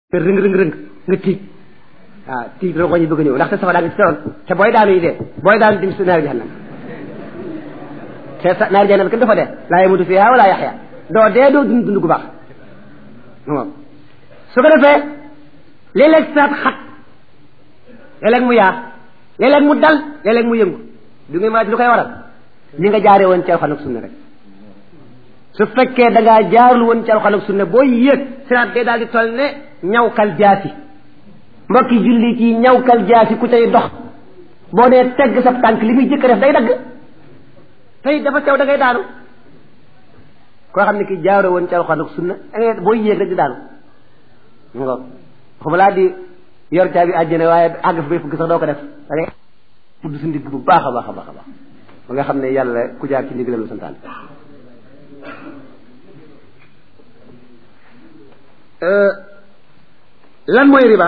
te rëng rëng rëng nga tiit waaw tiit rongo ñi bëgg a ñëw ndaxte safara daa ngi ci teroon te booy daanu yi dee booy daanu dim si naari jahannam te sa naari jahannam kenn dafa dee laa yamutu fiha wala yaxya doo dee doo dund dund gu baax moom su ko defee léeg-léeg saat xat léeg-léeg mu yaa léeg-léeg mu dal léeg-léeg mu yëngu du ngay ma lu koy waral li nga jaaree woon ci alxuraan ak sunna rek su fekkee da ngaa jaarul woon ci alxuraan ak sunna booy yéeg siraat day daal di toll ne ñawkal jaasi mbokki julli ci ñawkal jaasi ku tey dox boo nee tegg sa tànk li muy jëkk def day dagg tey dafa sew da ngay daanu koo xam ne ki jaaroo woon ci alxuraan ak sunna da ngay booy yéeg rek di daanu nga xuma laa di yor caabi àjjana waaye àgg fa bay fukki sax doo ko def da ngay tudd sa ndigg bu baax a baax a baax a baax ba nga xam ne yàlla ku jaar ci ndigalam la santaan lan mooy riba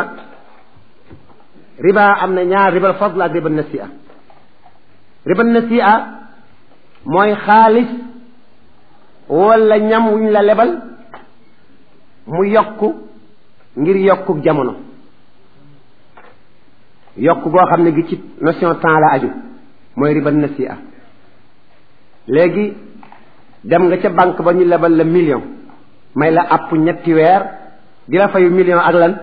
riba am na ñaar ribal fadl ak ribal nasi'a ribal nasi'a mooy xaalis wala ñam wuñ la lebal mu yokku ngir yokku jamono yokk goo xam ne gi ci notion temps la aju mooy ribal nasi'a léegi dem nga ca banque ba ñu lebal la million may la àpp ñetti weer di la fayu million ak lan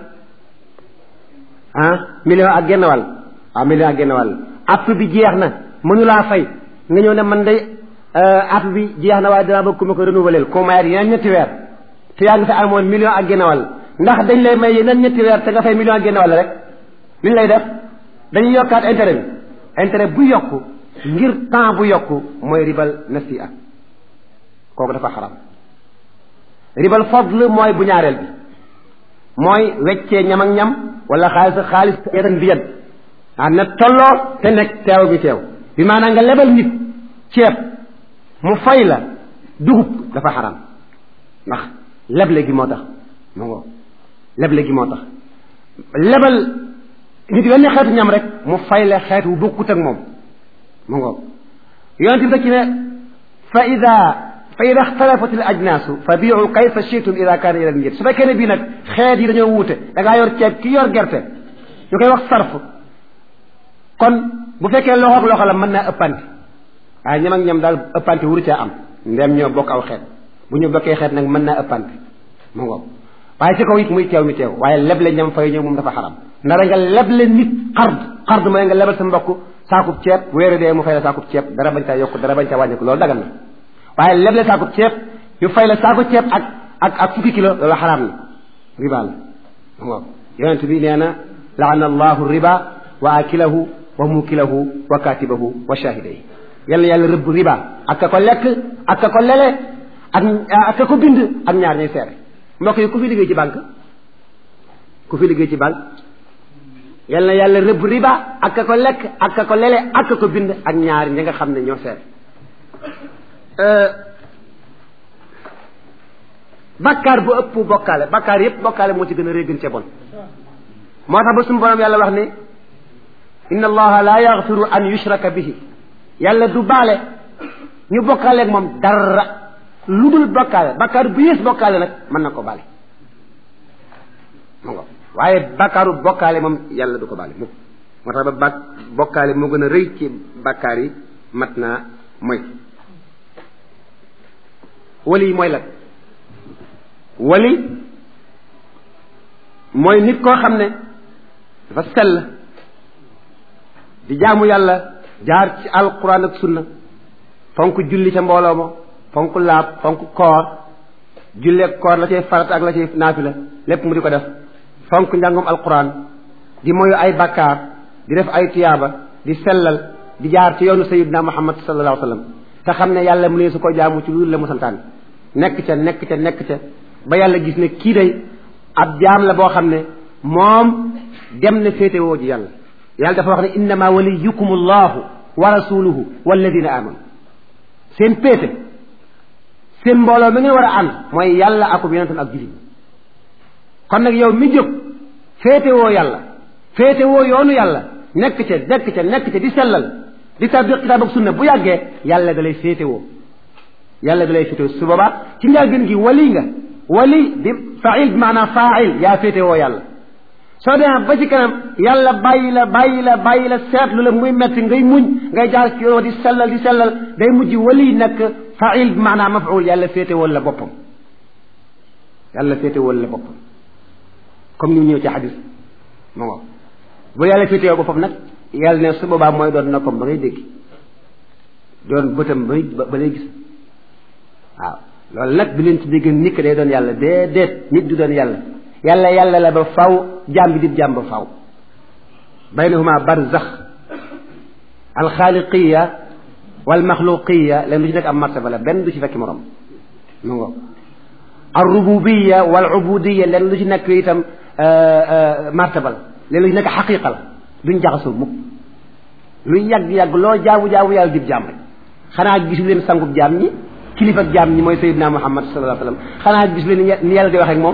ah million ak genn wàll waaw million ak genn wàll àpp bi jeex na mënulaa fay nga ñëw ne man day àpp bi jeex na waaye dinaa bëgg ku ma ko renouveler ko mayaat yeneen ñetti weer te yaa ngi fa amoon million ak genn wàll ndax dañ lay may yeneen ñetti weer te nga fay million ak genn wàll rek liñ lay def dañuy yokkaat intérêt bi intérêt bu yokku ngir temps bu yokku mooy ribal nasi'a kooku dafa xaram ribal fadl mooy bu ñaareel bi mooy weccee ñam ak ñam wala xaalis ak xaalis yadan bi yad ah na tolloo te nekk teew bi teew bi maanaam nga lebal nit ceeb mu fay la dugub dafa xaram ndax leble gi moo tax mu ngo leble gi moo tax lebal nit wenn xeetu ñam rek mu fay la xeet wu bokkut ak moom mu ngo yonent bi ci ne fa ida fa ida ixtalafat al ajnaasu fa biicu kayfa shi'tum ida kaana ila niyat su fekkee ne bii nag xeet yi dañoo wuute da ngaa yor ceeb ki yor gerte ñu koy wax sarf kon bu fekkee loxo ak loxo la mën naa ëppante waaye ñam ak ñam daal ëppante wuru caa am ndem ñoo bokk aw xeet bu ñu bokkee xeet nag mën naa ëppante mu ngoog waaye ci kaw it muy teew mi teew waaye leble ñam fay ñëw moom dafa xaram ndara nga leble nit xard xard mooy nga lebal sa mbokk saakub ceeb weere dee mu fay la saakub ceeb dara bañ caa yokk dara bañ caa wàññeeku loolu dagan na waaye leble saakub ceeb ñu fay la saako ceeb ak ak ak fukki kilo loolu xaraam na riba la waaw yonent bi nee na laana allahu riba wa akilahu wa mukilahu wa katibahu wa shahiday yàlla yàlla rëbb riba ak ka ko lekk ak ka ko lele ak ak ka ko bind ak ñaar ñuy seere mbokk yi ku fi liggéey ci banque ku fi liggéey ci banque yal na yàlla rëbb riba ak ka ko lekk ak ka ko lele ak ka ko bind ak ñaar ñi nga xam ne ñoo seere bakkaar bu ëpp bokkaale bakkaar yépp bokkaale moo ci gën a rëy gën ca bon moo tax ba suñu borom yàlla wax ne inna allaha la yaxfiru an yushraka bihi yàlla du baale ñu bokkaale ak moom dara lu dul bokkaale bakkaar bu yées bokkaale nag mën na ko baale mu ngo waaye bakkaaru bokkaale moom yàlla du ko baale mukk moo tax ba bak bokkaale moo gën a rëy ci bakkaar yi mat naa mooy wali mooy lan wali mooy nit koo xam ne dafa sell di jaamu yàlla jaar ci alquran ak sunna fonk julli ca mbooloo ma fonk laab fonk koor julli ak koor la cay farat ak la cay naafila lépp mu di ko def fonk njàngum alquran di moyu ay bakkaar di def ay tiyaaba di sellal di jaar ci yoonu sayidina muhammad sallallahu alayhi wa sallam te xam ne yàlla mu ne su ko jaamu ci lu la mu santaane nekk ca nekk ca nekk ca ba yàlla gis ne kii day ab jaam la boo xam ne moom dem na féete woo ji yàlla yàlla dafa wax ne innama waliyukum allahu wa rasuluhu walladina amanu seen péete seen mbooloo mi ngeen war a ànd mooy yàlla akub yonentam ak jullit kon nag yow mi jóg féete woo yàlla féete woo yoonu yàlla nekk ca nekk ca nekk ca di sellal di tabiq kitaab ak sunna bu yàggee yàlla da lay féete woo yàlla da lay féete woo su boobaa ci njëlbéen gi wali nga wali bi fail bi maanaam fail yaa féete woo yàlla soo demee ba ci kanam yàlla bàyyi la bàyyi la bàyyi la seetlu la muy metti ngay muñ ngay jaar ci yoon di sellal di sellal day mujj wali nekk fail bi maanaam mafuul yàlla féete woon la boppam yàlla féete woon la boppam comme ni mu ñëw ci xadis ma ngo bu yàlla féete woo boppam nag yàlla ne su boobaa mooy doon noppam ba ngay dégg doon bëtam ba ba lay gis waaw loolu nag bi leen ci dégg nit ki day doon yàlla déedéet nit du doon yàlla yàlla yàlla la ba faw jaam bi di jaam ba faw baynahuma barzax alxaaliqiya walmaxluqiya leen du ci nekk am martaba la benn du ci fekki morom mu ngo alrububiya walubudiya leen du ci nekk itam martaba la leen lu ci nekk xaqiqa la duñ jaxasoo mukk lu yàgg-yàgg loo jaamu-jaamu yàlla dib jaam rek xanaa gisu leen sangub jaam ñi kilifa jaam ñi mooy sayidina muhammad sallallahu alayhi wa sallam xanaa gisu leen ni yàlla di wax ak moom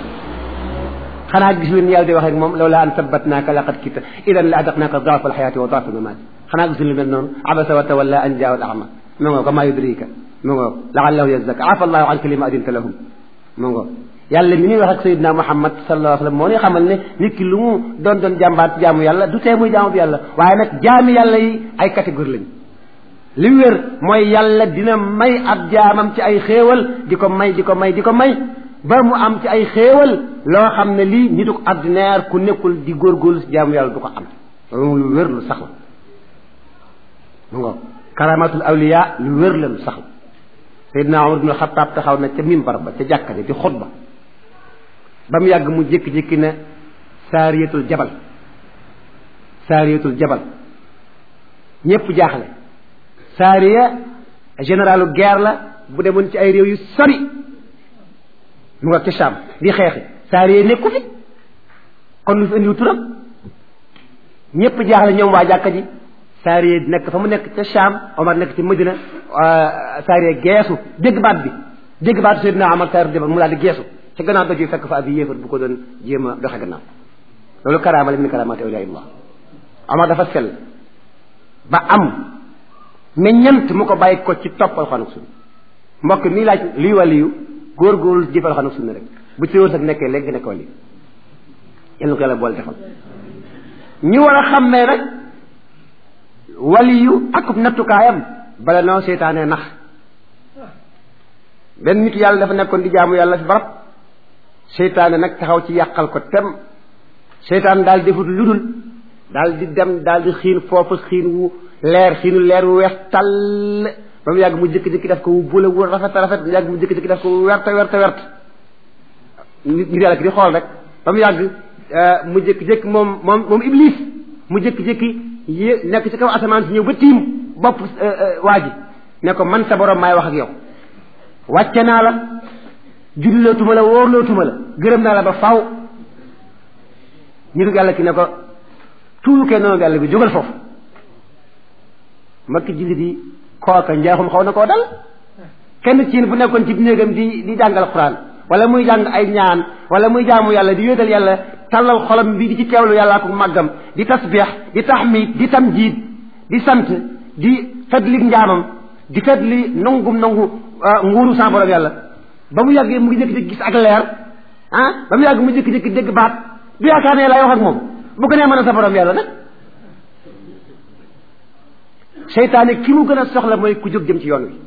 xanaa gisu leen ni yàlla di wax ak moom lawla an sabbatnaaka laqad kita idan la adaqnaaka daafa alxayaati wa daafa almamaati xanaa gisu leen mel noonu abasa wa tawalla an jaahu al ama mu ngoo ko maa yudrika mu ngoo laallahu yazakka afa allahu anka lima adinta lahum mu ngoo yàlla mi ñuy wax ak sayidina muhammad sallallahu alayhi wa sallam moo ni xamal ne nit ki lu mu doon doon jàmbaat jaamu yàlla du tee muy jaamu bi yàlla waaye nag jaami yàlla yi ay catégorie lañu li wér mooy yàlla dina may ab jaamam ci ay xéewal di ko may di ko may di ko may ba mu am ci ay xéewal loo xam ne lii nitu ordinaire ku nekkul di góorgóorlu si jaamu yàlla du ko am loolu lu wér lu sax la mu ngo karamatul awliya lu wér la lu sax la Seydina Umar ibn Xattaab taxaw na ca mimbar ba ca jàkka ja di xutba ba mu yàgg mu jékki-jékki ne saariyatul jabal saariyatul jabal ñépp jaaxle saariya généralu guerre la bu demoon ci ay réew yu sori mu nga ca Sham di xeexi saariya nekku fi kon lu fi indiw turam ñépp jaaxle ñoom waa jàkka ji saariya nekk fa mu nekk ca Sham Omar nekk ci Madina saariya geesu dégg baat bi dégg baat Seydina Omar saariya jabal mu daal di geesu ca gannaaw doj yi fekk fa ab yéefar bu ko doon jéem a doxe gannaaw loolu karaama la min karaamaati awliyaa Omar dafa sell ba am meññant mu ko bàyyi ko ci topp alxuraan ak sunna mbokk mii laaj liy waliyu góor-góorlu jëf alxuraan ak sunna rek bu ci wërsëg nekkee léegi nekk waliyu yal na ko yàlla boole defal ñu war a xàmmee rek waliyu akub nattukaayam bala noo seytaanee nax benn nit yàlla dafa nekkoon di jaamu yàlla fi barab seytaane nag taxaw ci yàqal ko tem seytaan daal defut lu dul daal di dem daal di xiin foofu xiin wu leer xiinu leer wu weex tàll ba mu yàgg mu jëkki-jëkki def ko wu bula wu rafet rafet mu yàgg mu jëkki-jëkki def ko wu werte werte werte nit nit yàlla ki di xool rek ba mu yàgg mu jëkki-jëkki moom moom moom iblis mu jëkki-jëkki yé nekk ci kaw asamaan si ñëw ba tiim bopp waa ji ne ko man sa borom maay wax ak yow wàcce naa la jullilootuma la wóorlootuma la gërëm naa la ba faw nitu yàlla ki ne ko tuukee noonu yàlla bi jógal foofu mbokki jullit yi kooka njaaxum xaw na koo dal kenn ci bu nekkoon ci néegam di di jàngal xuraan wala muy jàng ay ñaan wala muy jaamu yàlla di wéetal yàlla tallal xolam bi di ci teewlu yàlla ak màggam di tasbix di taxmid di tamjiid di sant di fetli njaamam di fetli nangum nangu nguuru sa borom yàlla ba mu yàggee mu ngi jékki-jékki gis ak leer ah ba mu yàgg mu jékki-jékki dégg baat du yaakaar ne lay wax ak moom bu ko nee mën a sa borom yàlla nag seytaane ki mu gën a soxla mooy ku jóg jëm ci yoon wi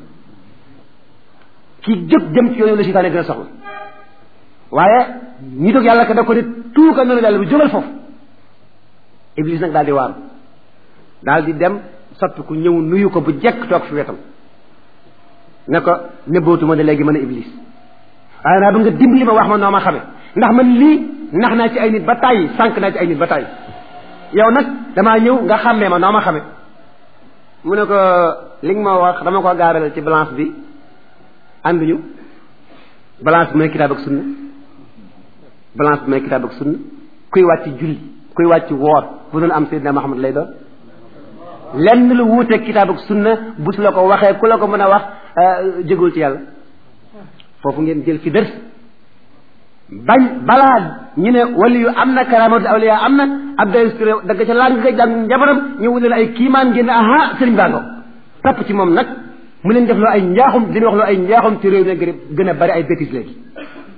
ki jóg jëm ci yoon wi la seytaane gën a soxla waaye ñi dog yàlla ka da ko ne tuuka noonu yàlla bi jógal foofu iblis nag daal di waaru daal di dem soppi ku ñëw nuyu ko bu jekk toog fi wetam ne ko nëbbootuma ne léegi mën a iblis waaye naa ba nga dimbali ma wax ma noo ma xame ndax man lii nax naa ci ay nit ba tàyyi sànq naa ci ay nit ba tàyyi yow nag damaa ñëw nga xàmmee ma noo ma xame mu ne ko li nga ma wax dama ko gaaral ci balance bi ànduñu balance bi mooy kitaab ak sunna balance bi mooy kitaab ak sunna kuy wàcc julli kuy wàcc woor bu doon am Seydina Muhammad lay doon lenn lu wuuteeg kitaab ak sunna bu su la ko waxee ku la ko mën a wax jégul ci yàlla foofu ngeen jël fi dërs bañ balaa ñu ne wali yu am na karamatul awliya am na ab day dagg ca laaj nga koy jàng njabaram ñu wutal ay kiimaan ngeen ne aha sëriñ baa ngo topp ci moom nag mu leen def loo ay njaaxum dina wax loo ay njaaxum ci réew ne gën a bari ay bêtises léegi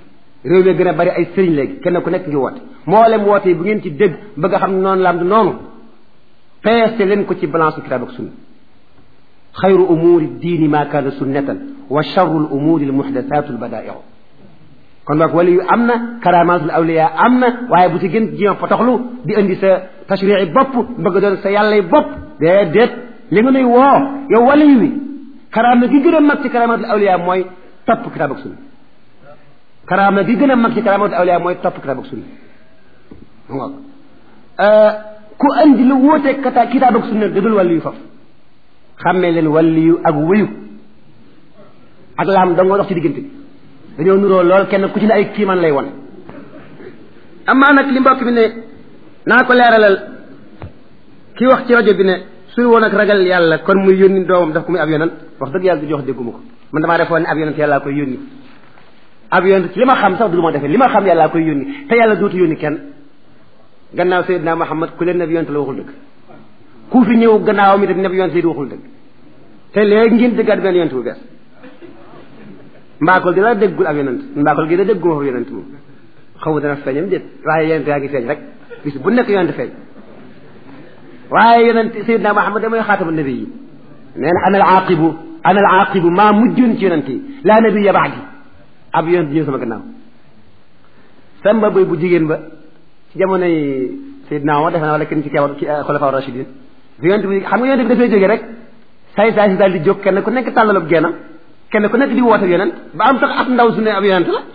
réew mi gën a bari ay sëriñ léegi kenn ku nekk ngi woote mboolem woote yi bu ngeen ci dégg bëgg a xam ne noonu laam du noonu peese leen ko ci balance kitaab ak sunna xayru umuri diini ma kaana sunnatan wa charru l umuri l muxdasatu l badaiu kon boog wali yu am na karamatul awliya am na waaye bu ci gën jéem potoxlu di indi sa tashrii bopp bëgg doon sa yàllay bopp déedéet li nga nuy woo yow wali wi karaama gi gën a mag ci karamatul awliya mooy topp kitaab ak sunna karaama gi gën a mag ci karamatul awliya mooy topp kitaab ak sunna ngoog ku andi lu wóoteeg kata kitaab ak sunna dadul wàllu yu foofu xàmmee leen wàllu yu ak wéyu ak laam da nga dox ci diggante bi dañoo nuroo lool kenn ku ci ne ay kiiman lay won amaa nag li mbokk bi ne naa ko leeralal ki wax ci rajo bi ne suy woon ak ragal yàlla kon muy yónni doomam daf ko muy ab yonent wax dëgg yàlla du jox dégguma ko man damaa defoon ne ab yonent yàllaa koy yónni ab yonent ci li ma xam sax du lu ma defee li ma xam yàllaa koy yónni te yàlla dootu yónni kenn gannaaw Seydina Muhammad ku leen neb yonent la waxul dëgg ku fi ñëw gannaawam itam neb yonent yi waxul dëgg te léegi ngeen dëggaat benn yonent bu bees mbaakol di la déggul ab yonent mbaakol gi da dégguma fa yonent moom xaw ma dana feeñam déet waaye yonent yaa ngi feeñ rek bis bu nekk yonent feeñ waaye yonent Seydina Muhammad damay xaatama nabi yi nee na ana al aaqibu ana al aaqibu maa mujjoon ci yonent yi laa nabiya baadi ab yonent ñëw sama gannaaw samba boy bu jigéen ba ci jamonoy Seydina Omar defe naa wala kenn ci keewal ci xulafa rashidin bi yonent bi xam nga yonent bi dafay jógee rek say say si daal di jóg kenn ku nekk tàllalub geenam kenn ku nekk di woote yonent ba am sax ab ndaw su ne ab yonent la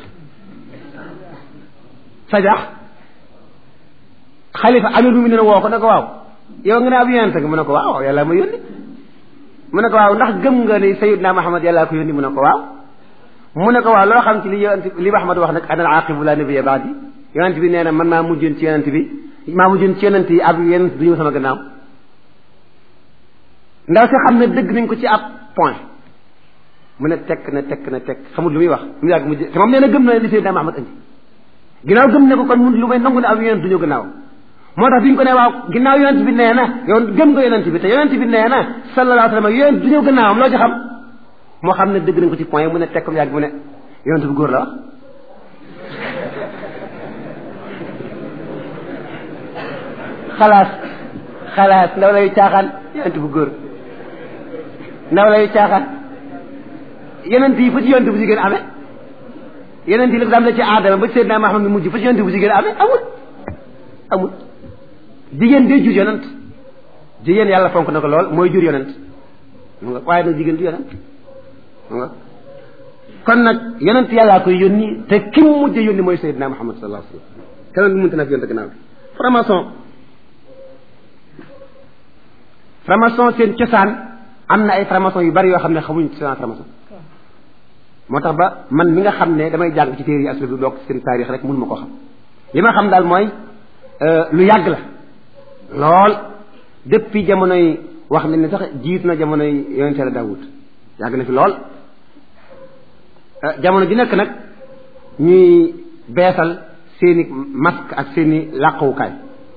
sajax xalifa amir mu ne woo ko ne ko waaw yow nga ne ab yonent nga mu ne ko waaw yàlla ma yónni mu ne ko waaw ndax gëm nga ni sayidna Muhammad yàllaa ko yónni mu ne ko waaw mu ne ko waaw loo xam ci li yonent li Muhammad wax nag ana al aqibu la nabiyya ba'di yonent bi nee na man maa mujjoon ci yonent bi maa mujjoon ci yonent yi ab yonent du ñëw sama gannaaw ndaw si xam ne dëgg nañ ko ci ab point mu ne tekk na tekk na tekk xamul lu muy wax mu yàgg mu te moom nee na gëm na li Seydina Muhammad indi ginnaaw gëm ne ko kon mun lu may nangu ne ab yonent du ñëw gannaaw moo tax bi ñu ko ne waaw ginnaaw yonent bi nee na yow gëm nga yonent bi te yonent bi nee na sallallahu alayhi wa sallam yonent du ñëw gannaawam loo ci xam moo xam ne dëgg nañ ko ci point mu ne tekk mu yàgg mu ne yonent bu góor la wax xalaas xalaas ndaw lay caaxaan yonent bu góor ndaw lay caaxaan yonent yi fa ci yonent bu jigéen amee yonent yi la dam la ci aadama ba Seydina Muhammad mi mujj fa ci yonent bu jigéen amee amul amul jigéen day jur yonent jigéen yàlla fonk na ko lool mooy jur yonent mu nga waaye nag jigéen du yonent mu nga kon nag yonent yàllaa koy yónni te ki mu mujj yónni mooy Seydina Muhammad sallallahu alayhi wa sallam keneen du mënta nag yonent gannaaw bi franc-maçon franc-maçon seen cosaan am na ay franc-maçon yu bari yoo xam ne xamuñ ci franc-maçon moo tax ba man mi nga xam ne damay jàng ci téere yi aslu bi bokk seen taarix rek mënu ma koo xam li ma xam daal mooy lu yàgg la lool depuis jamonoy wax nañ ne sax jiit na jamonoy yonente la Daawud yàgg na fi lool jamono ji nekk nag ñuy beesal seeni masque ak seeni làquwukaay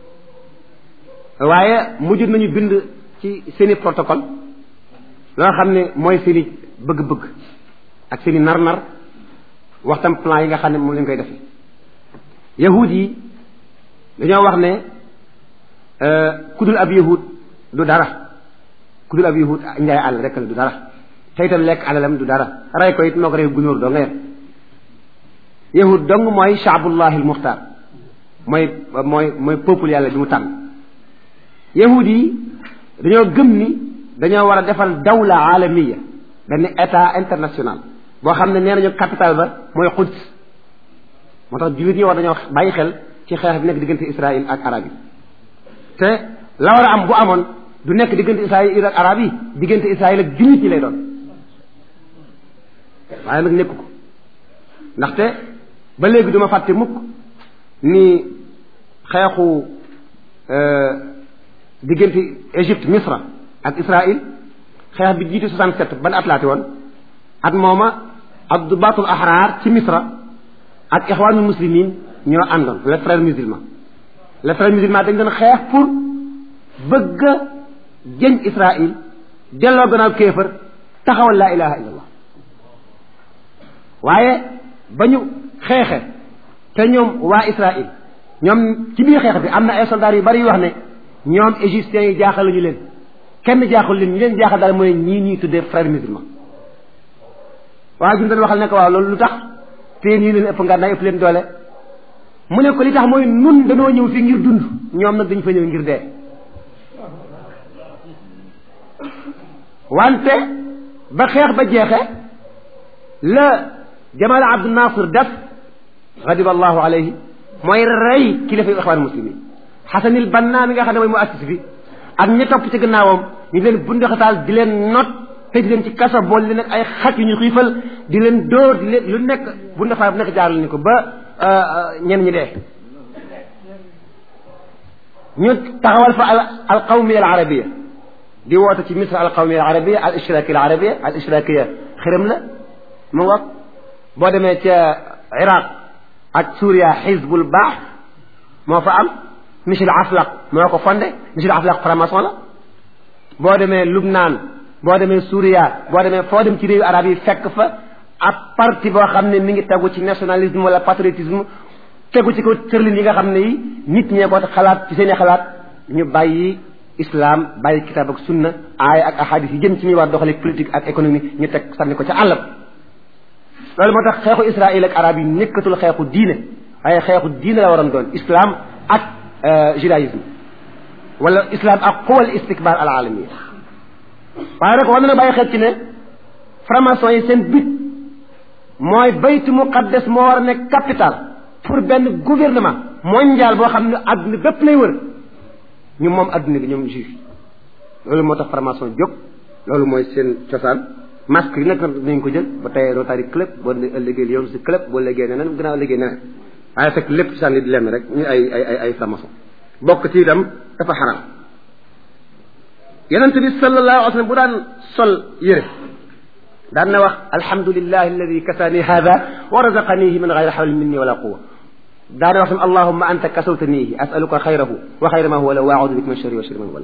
waaye mujj nañu bind ci seeni protocole loo xam ne mooy seeni bëgg-bëgg ak seeni nar-nar waxtam plan yi nga xam ne moom lañ koy defee yahud yi dañoo wax ne kudul ab yahud du dara kudul ab yahud njaay àll rek la du dara te itam lekk alalam du dara rey ko it moo ko rey gunóor doo nga yem yahud dong mooy shaabullahi al muxtaar mooy mooy mooy peuple yàlla bi mu tànn yahud yi dañoo gëm ni dañoo war a defal dawla alamiya benn état international boo xam ne nee nañu capital ba mooy Quds moo tax jullit ñi war dañoo bàyyi xel ci xeex bi nekk diggante Israël ak arab yi te la war a am bu amoon du nekk diggante Israël ak arab yi diggante Israël ak jullit ñi lay doon waaye nag nekku ko ndaxte ba léegi duma fàtte mukk ni xeexu diggante Égypte Misra ak Israël xeex bi jiitu 67 ban at laati woon at mooma Abdubaatul Ahrar ci Misra ak ixwaanul muslimin ñoo àndoon les frères musulmans les frères musulmans dañ doon xeex pour bëgg a jëñ Israël delloo gannaaw kéefër taxawal laa ilaha illallah waaye ba ñu xeexe te ñoom waa Israël ñoom ci biir xeex bi am na ay soldats yu bari yu wax ne ñoom égyptiens yi jaaxal ñu leen kenn jaaxul leen ñu leen jaaxal daal mooy ñii ñuy tuddee frères musulmans waaye ju doon waxal ne ko waaw loolu lu tax te ñii leen ëpp ngànnaay ëpp leen doole mu ne ko li tax mooy nun dañoo ñëw fi ngir dund ñoom nag dañu fa ñëw ngir dee wante ba xeex ba jeexe la Jamal Abdu Nasir def radiba allahu alayhi mooy rey kilifa ixwaan muslimin xasanil banna mi nga xam ne mooy mu assis bi ak ña topp ci gannaawam ñu leen bundaxataal di leen not te di leen ci kaso bool leen ak ay xaj yu ñu xiifal di leen dóor di leen lu nekk bundaxataal bu nekk jaaral ni ko ba ñenn ñi dee ñu taxawal fa al qawmiya al arabia di woote ci misra al qawmiya al arabia al ishrakiya al arabia al ishrakiya xërëm la mu ngoog boo demee ca iraq ak Suuriya xizbul baax moo fa am Michel Aflaq moo ko fondé Michel Aflaq franc-maçon la boo demee Lubnaan boo demee Suuriya boo demee foo dem ci réewu arab yi fekk fa ab parti boo xam ne mi ngi tegu ci nationalisme wala patriotisme tegu ci ko tërlin yi nga xam ne yi nit ñee ko xalaat ci seeni xalaat ñu bàyyi islam bàyyi kitab ak sunna aaya ak ahadis yi jëm ci ñuy war doxale politique ak économie ñu teg sànni ko ca àll loolu moo tax xeexu Israël ak arab yi nekkatul xeexu diine waaye xeexu diine la waroon doon islam ak judaïsme wala islam ak quwal istikbar al alamiya waaye nag war na bàyyi xel ci ne franc-maçon yi seen but mooy baytu muqaddas moo war a nekk capital pour benn gouvernement mondial boo xam ne adduna bépp lay wër ñu moom adduna bi ñoom juif loolu moo tax franc-maçon jóg loolu mooy seen cosaan masque yi nag nañ ko jël ba tey Rotary club boo ëllëgee yoon si club boo léegee neneen gannaaw léegee neneen waaye fekk lépp sànni di lenn rek ñu ay ay ay ay franc-maçon bokk ci itam dafa xaram yonent bi sallallahu alayhi wa sallam bu daan sol yére daan na wax alhamdulillahi alladi kasaani hada wa razaqanihi min gayri hawlin minni wala quwa daana wax tam allahumma anta kasawtanihi asaluka xayrahu wa xayra ma huwa la wa audu bika min sharri wa sharri ma huwa la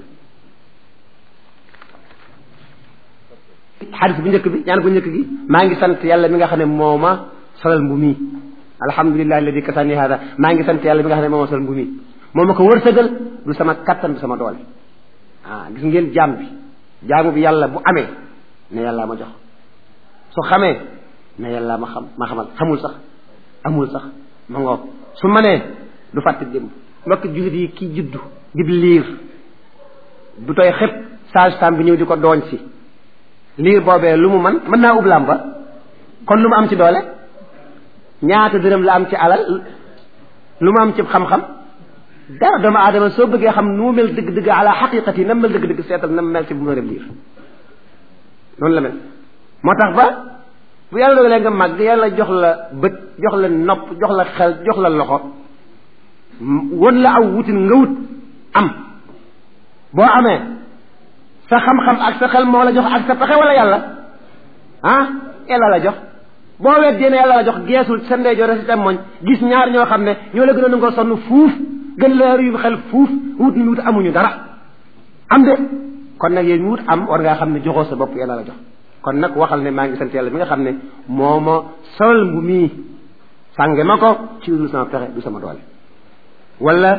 xadis bu njëkk bi ñaan bu njëkk gi maa ngi sant yàlla mi nga xam ne moo ma solal mbu mii alhamdulillahi alladi kasaani hada maa ngi sant yàlla mi nga xam ne moo ma solal mbu mii moo ma ko wërsëgal du sama kattan du sama doole ah gis ngeen jaam bi jaamu bi yàlla bu amee ne yàlla ma jox su xamee ne yàlla ma xam ma xamal xamul sax amul sax ma ngoog su manee du fàtte démb mbokk jullit yi ki juddu dib liir du tooy xëpp sage femme bi ñëw di ko dooñ si liir boobee lu mu man mën naa ub làmba kon lu mu am ci doole ñaata dërëm la am ci alal lu mu am ci xam-xam dara doomu aadama soo bëggee xam nu mu mel dëgg-dëgg ala xaqiqati nam mel dëgg-dëgg seetal nam mel ci bu mu reb liir noonu la mel moo tax ba bu yàlla dogalee nga màgg yàlla jox la bët jox la nopp jox la xel jox la loxo won la aw wutin nga wut am boo amee sa xam-xam ak sa xel moo la jox ak sa pexe wala yàlla ah yàlla la jox boo weddee ne yàlla la jox geesul sa ndeyjoor sa càmmoñ gis ñaar ñoo xam ne ñoo la gën a nangoo sonn fuuf gën la yu xel fuuf wut ni wut amuñu dara am de kon nag yéen wut am war ngaa xam ne joxoo sa bopp yàlla la jox kon nag waxal ne maa ngi sant yàlla mi nga xam ne moo ma sol mbu mii sànge ma ko ci du sama pexe du sama doole wala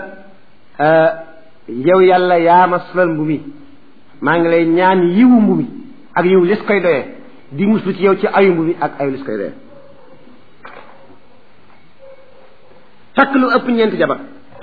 yow yàlla yaa ma solal mbu mi maa ngi lay ñaan yiwu mbu mi ak yiw lis koy doyee di muslu ci yow ci ayu mbu mi ak ayu lis koy doyee takk lu ëpp ñeenti jabar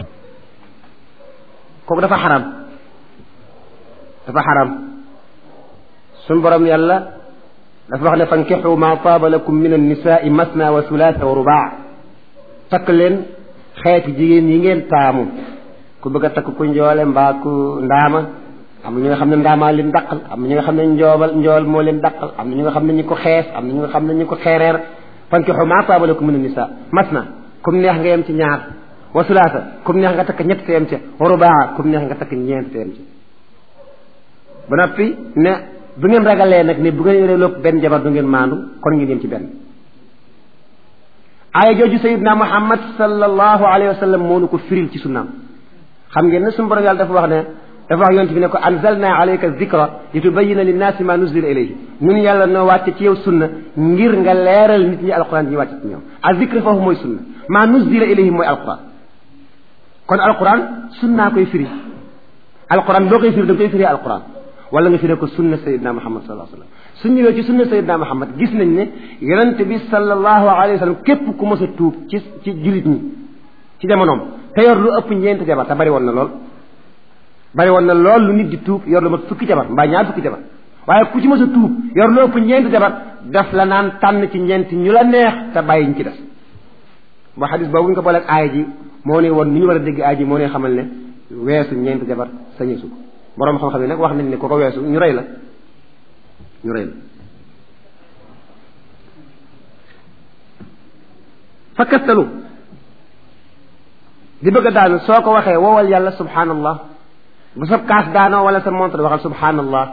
kooku dafa xaram dafa xaram suñ borom yàlla dafa wax ne fankixu ma taaba lakum min annisaai masna wa sulaasa wa rubaa takk leen xeeti jigéen yi ngeen taamu ku bëgg a takk ku njoole mbaa ku ndaama am na ñu nga xam ne ndaamaa leen daqal am na ñu nga xam ne njoobal njool moo leen daqal am na ñu nga xam ne ñu ko xees am na ñu nga xam ne ñu ko xeereer fankixu ma taaba lakum min annisa masna kum neex nga yem ci ñaar wa sulaasa kum neex nga takk ñett te yem ca wa rubaa kum neex nga takk ñeent te yem ca ba noppi ne bu ngeen ragalee nag ne bu ngeen yoree lépp benn jabar du ngeen maandu kon ngeen yem ci benn aaya jooju sayidna muhammad sallallahu alayhi wa sallam moo nu ko firil ci sunnaam xam ngeen ne suñu borom yàlla dafa wax ne dafa wax yonent bi ne ko anzalna alayka zikra li tubayina linnaasi ma nuzila ilayhi ñun yàlla noo wàcce ci yow sunna ngir nga leeral nit ñi alquran ñi wàcce ci ñoom a zikra foofu mooy sunna maa nuzila ilayhim mooy alquran kon alquran sunnaa koy firi alquran boo koy firi da nga koy firi alquran wala nga firee ko sunna sayidna muhammad sallallahu alayhi wa sallam su ñëwee ci sunna sayidna muhammad gis nañ ne yonente bi sallallahu alayhi wa sallam képp ku mos a tuub ci ci jullit ñi ci jamonoom te yor lu ëpp ñeenti jabar te bari woon na lool bari woon na lool lu nit di tuub yor lu mat fukki jabar mbaa ñaar fukki jabar waaye ku ci mos a tuub yor lu ëpp ñeenti jabar daf la naan tànn ci ñeenti ñu la neex te bàyyi ñu ci des ba xadis boobu ñu ko booleeg aaya ji moo ne woon ni ñu war a dégg aaya ji moo ne xamal ne weesu ñeenti jabar sañeesu ko boroom xam-xam yi nag wax nañ ne ko ko weesu ñu rey la ñu rey la fa kastalu di bëgg a daanu soo ko waxee woowal yàlla subhanallah bu sa kaas daanoo wala sa montre waxal subhanallah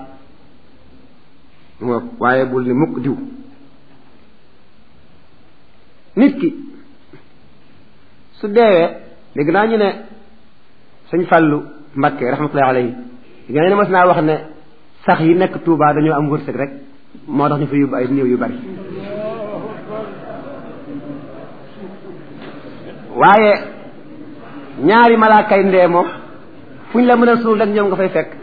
waaye bul ni mukk diw nit ki su deewee dégg naa ñu ne sëñ Fàllu Mbakke rahmatullahi alayhi dégg naa ne mas naa wax ne sax yi nekk Touba dañoo am wërsëg rek moo tax ñu fa yóbbu ay néew yu bari waaye ñaari malaakay ndee moom fu ñu la mën a suul rek ñoom nga fay fekk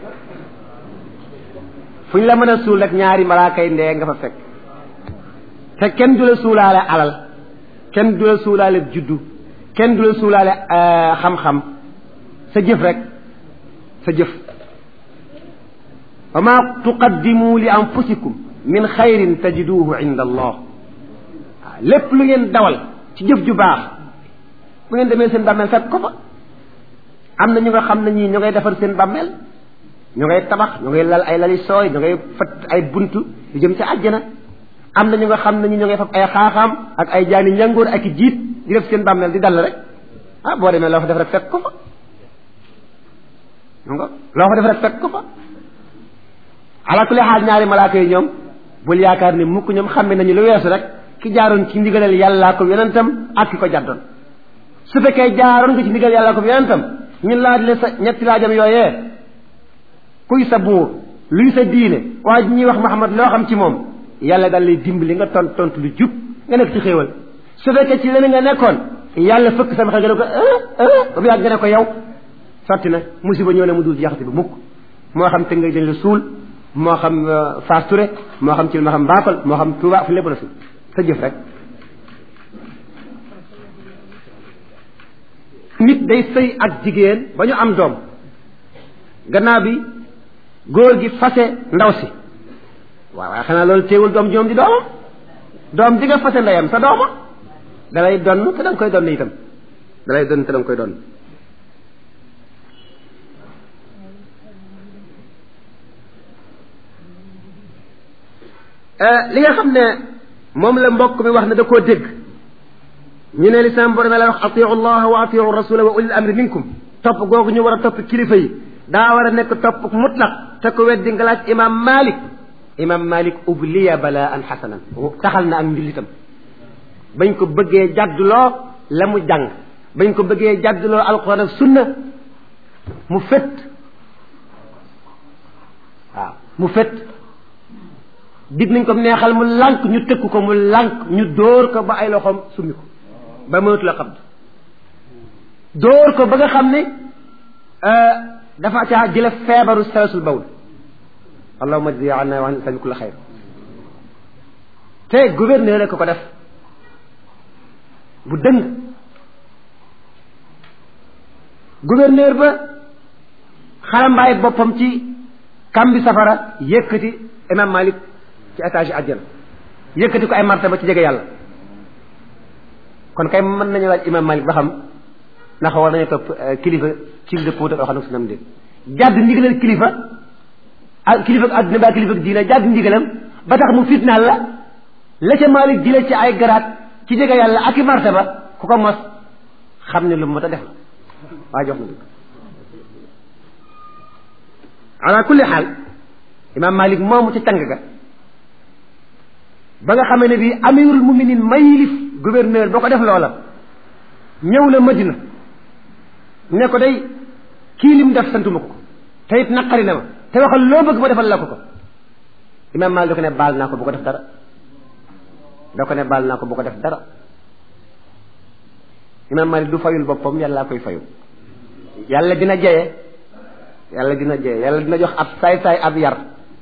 fu ñu la mën a suul rek ñaari malaakay ndee nga fa fekk te kenn du la suulaale alal kenn du la suulaale juddu kenn du la suulaale xam-xam sa jëf rek sa jëf wa ma tuqaddimu li anfusikum min xayrin tajiduhu inda allah waaw lépp lu ngeen dawal ci jëf ju baax bu ngeen demee seen bàmmeel fekk ko fa am na ñu nga xam ne ñii ñu ngay defar seen bàmmeel ñu ngay tabax ñu ngay lal ay lali sooy ñu ngay fat ay buntu yu jëm ci àjjana am na ñu nga xam ne ñi ñu ngay fab ay xaaxaam ak ay jaani njàngoor ak i jiit di def seen bàmmeel di dal rek ah boo demee loo fa def rek fekk ko fa nga loo fa def rek fekk ko fa ala kulli xaal ñaari malaaka yi ñoom bul yaakaar ni mukk ñoom xàmme nañu lu weesu rek ki jaaroon ci ndigalal yàllaa ko yonentam ak ki ko jàddoon su fekkee jaaroon nga ci ndigal yàllaa ko yonentam ñun laaj le sa ñetti laajam yooyee kuy sa buur luy sa diine waaye ñuy wax Muhammad loo xam ci moom yàlla daal lay dimbali nga tont tontu lu jub nga nekk ci xéewal su fekkee ci leneen nga nekkoon yàlla fëkk sama xel nga ne ko ba mu yàgg nga ne ko yow sotti na musiba ñëw na mu dul jaxati bi mukk moo xam te nga dañ la suul moo xam Fass Touré moo xam ci moo xam Mbakol moo xam Touba fu lépp la suul sa jëf rek nit day sëy ak jigéen ba ñu am doom gannaaw bi góor gi fase ndaw si waaw waaye xanaa loolu teewul doom joom di doomam doom di nga fase ndeyam sa dooma dalay donn te da nga koy donn itam dalay donn te da nga koy donn li nga xam ne moom la mbokk mi wax ne da koo dégg ñu ne lislaam borom la wax atiu allah wa atiu rasula wa ulil amri minkum topp googu ñu war a topp kilifa yi daa war a nekk topp mutlaq te ko weddi nga laaj imam malik imam malik ubliya bala an xasanan taxal na ak njullitam bañ ko bëggee jàdduloo la mu jàng bañ ko bëggee jàdduloo alquran ak sunna mu fét waaw mu fét dig nañ ko neexal mu lànk ñu tëkk ko mu lànk ñu dóor ko ba ay loxoom summi ko ba mënatu la xam dóor ko ba nga xam ne dafa caa jële feebaru salasul bawl allahuma jzi anna wa an sami kulla xayr te gouverneur ko ko def bu dëng gouverneur ba xalambaay boppam ci kambi safara yëkkati imam malik ci étage yi àjjana yëkkati ko ay martaba ci jege yàlla kon kay mën nañu laaj imam malik ba xam ndax war nañu topp kilifa ci lu dëppoo ak xam sunam déet jàdd ndigalal kilifa ak kilifa ak àdduna ba kilifa ak diina jàdd ndigalam ba tax mu fitnaal la la ca malik jële ci ay garaat ci jege yàlla ak i martaba ku ko mos xam ne lu mu mot a def la waaye jox na dëgg ala kulli xaal imam malik moomu ca càng ga ba nga xamee ne bii amirul muminin mayilif gouverneur boo ko def loola ñëw la madina ne ko day kii lim def santuma ko te it naqari na ma te waxal loo bëgg ma defal la ko ko imam malik da ko ne baal naa ko bu ko def dara da ko ne baal naa ko bu ko def dara imam Malik du fayul boppam yàlla koy fayu yàlla dina jeye yàlla dina jeye yàlla dina jox ab saay-saay ab yar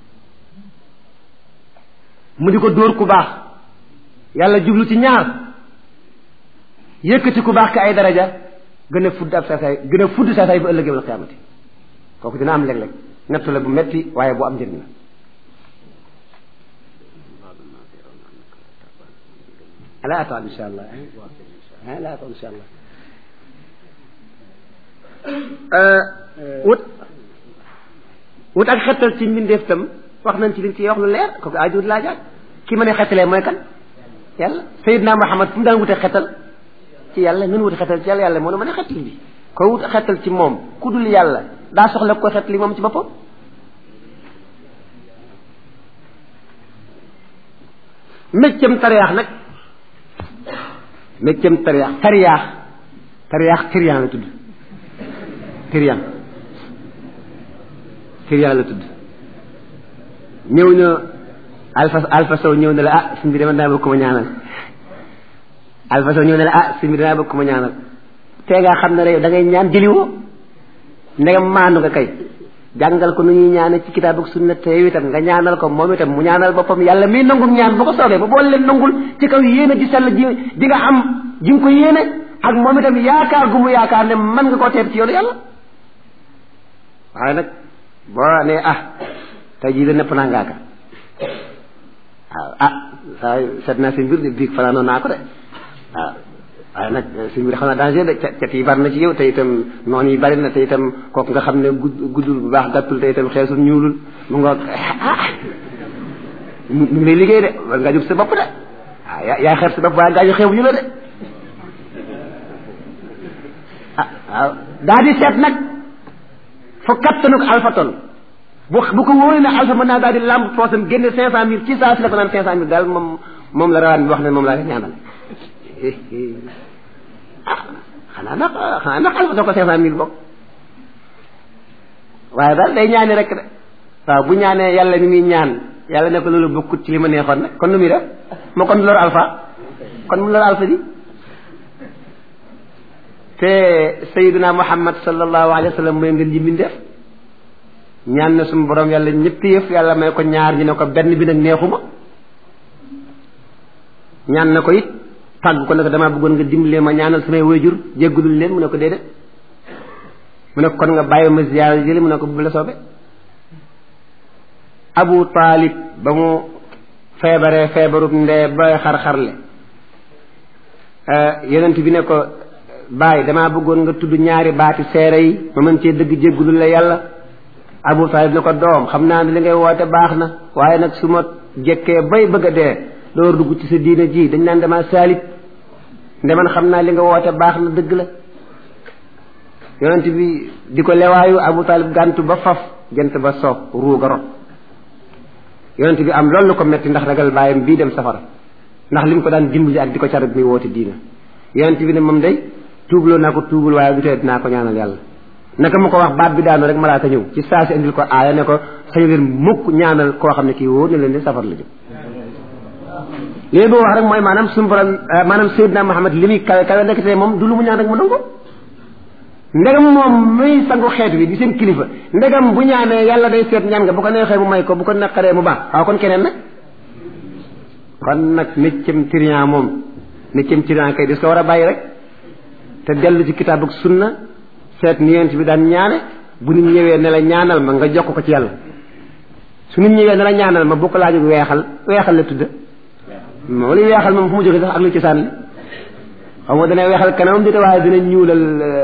mu di ko dóor ku baax yàlla jublu ci ñaar yëkkati ku baax ka ay daraja gën a fudd ab saay-saay gën a fudd saay-saay bu ëllëgee wal xiyaamati kooku dina am léeg-léeg nettu la bu metti waaye bu am njëriñ la ala ataal insha allah ala ataal insha allah wut wut ak xettal ci mbindeef tam wax nañ ci liñ ci wax lu leer kooku ajuut laajaat ki ma ne xettalee mooy kan yàlla Seydina Muhammad fu mu daan wute xettal ci yàlla nun wute xettal ci yàlla yàlla moo la mën a xettal bi ko wut xettal ci moom ku dul yàlla daa soxla ko xettal li moom ci boppam méccam tariyaax nag méccam tariyaax tariyaax tariyaax tiriyan la tudd tiriyan tiriyan la tudd ñëw na alfa alfa sow ñëw na la ah suñ bi dama daa bëgg ko ma ñaanal alfa sow ñëw na la ah suñ bi dama bëgg ko ma ñaanal tee ngaa xam ne rek da ngay ñaan jëliwoo ndegam maandu nga kay jàngal ko nu ñuy ñaane ci kitaab ak sunna te yow itam nga ñaanal ko moom itam mu ñaanal boppam yàlla miy nangul ñaan bu ko soobee ba boole leen nangul ci kaw yéene ji sell ji di nga am ji nga ko yéene ak moom itam yaakaar gu mu yaakaar ne mën nga koo teer ci yoonu yàlla waaye nag boo nee ah tey jii da nepp naa ngaaka waaw ah saa seet naa si mbir de biig fanaanoon naa ko de waaw waaye nag si mbir xam naa danger de cet yi bari na ci yow te itam noonu yi bari na te itam kooku nga xam ne guddul bu baax gàttul te itam xeesul ñuulul mu nga ah mu ngi lay liggéey de war ngaa jóg sa bopp de waaw yaa yaa xeeb sa bopp waaye gaañu xeebu ñu la de ah waaw daa di seet nag fa kattanuk alpha ton bu bu ko wóoree ne alpha mën naa daal di lamb poosam génne cinq cent mille ci saa si la ko naan cinq cent mille daal moom moom la rawaan bi wax ne moom laa leen ñaanal ah xanaa nag xanaa nag alfa soo ko cinq cent mille bokk waaye daal day ñaani rek de waaw bu ñaanee yàlla mi muy ñaan yàlla ne ko loolu bokkut ci li ma neexoon nag kon nu muy def moo kon loolu alpha kon mu loolu alpha ji te sayyiduna muhammad sallallahu alayhi wa sallam mooy ngeen ji mbindeef ñaan na suñu borom yàlla ñetti yëf yàlla may ko ñaar ñu ne ko benn bi nag neexuma ñaan na ko it tàgg ko ne ko damaa bëggoon nga dimbalee ma ñaanal samay wayjur jéggulul leen mu ne ko déedéet mu ne ko kon nga bàyyi ma ziyaara jëli mu ne ko bu la soobe abu taalib ba mu feebaree feebarub ndee ba xar-xarle yonent bi ne ko bàyyi damaa bëggoon nga tudd ñaari baati seere yi ma mën cee dëgg jéggulul la yàlla abu taalib ne ko doom xam naa ne li ngay woote baax na waaye nag su ma jekkee bay bëgg a dee door dugg ci sa diina ji dañ naan dama saalit nde man xam naa li nga woote baax na dëgg la yonent bi di ko lewaayu abu taalib gàntu ba faf jant ba soob ruuga rot yonent bi am loolu ko metti ndax ragal bàyyam bii dem safara ndax li mu ko daan dimbali ak di ko car bi muy woote diina yonent bi ne moom day tuubloo naa ko tuubul waaye du tee dinaa ko ñaanal yàlla naka mu ko wax baat bi daanu rek malaaka ñëw ci saa si indil ko aaya ne ko sañu leen mukk ñaanal koo xam ne kii wóor na leen di safar la jëm léegi boo wax rek mooy maanaam suñu borom maanaam Seydina Muhammad li muy kawe kawe nekk te moom du lu mu ñaan rek mu nangu ndegam moom muy sangu xeet wi di seen kilifa ndegam bu ñaanee yàlla day seet ñaan nga bu ko neexee mu may ko bu ko naqaree mu baax waaw kon keneen nag kon nag méccam trian moom méccam trian kay dis ko war a bàyyi rek te dellu ci kitaab ak sunna seet ni yonent bi daan ñaane bu nit ñëwee ne la ñaanal ma nga jokk ko ci yàlla su nit ñëwee ne la ñaanal ma bu ko laaju weexal weexal la tudd moom li weexal moom fu mu jógee sax ak lu ci sànni xaw ma dana weexal kanamam di waaye dina ñuulal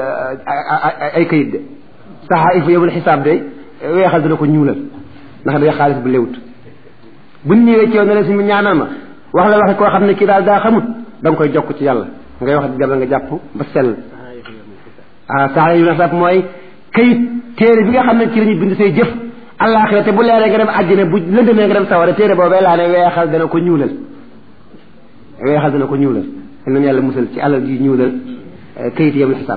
ay kayit de saxaa il faut yowul xisaab de weexal dina ko ñuulal ndax day xaalis bu lewut bu nit ñëwee ci yow ne la si mu ñaanal ma wax la waxe koo xam ne kii daal daa xamut da nga koy jokk ci yàlla ngay wax jabal nga jàpp ba sell ah saxaa yu xisaab mooy kayit téere bi nga xam ne ci la ñuy bind say jëf àllaaxira te bu leeree nga dem àjjana bu lëndëmee nga dem sawara téere boobee laa ne weexal dana ko ñuulal weexal dana ko ñuulal te nañu yàlla musal ci alal ji ñuulal kayit yamul xisaab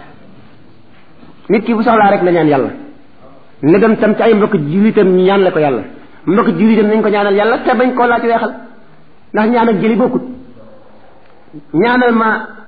nit ki bu soxlaa rek na ñaan yàlla ne dem tam ci ay mbokk jullitam ñu ñaan la ko yàlla mbokk jullitam nañ ko ñaanal yàlla te bañ koo laaj weexal ndax ñaan ak jëli bokkut ñaanal ma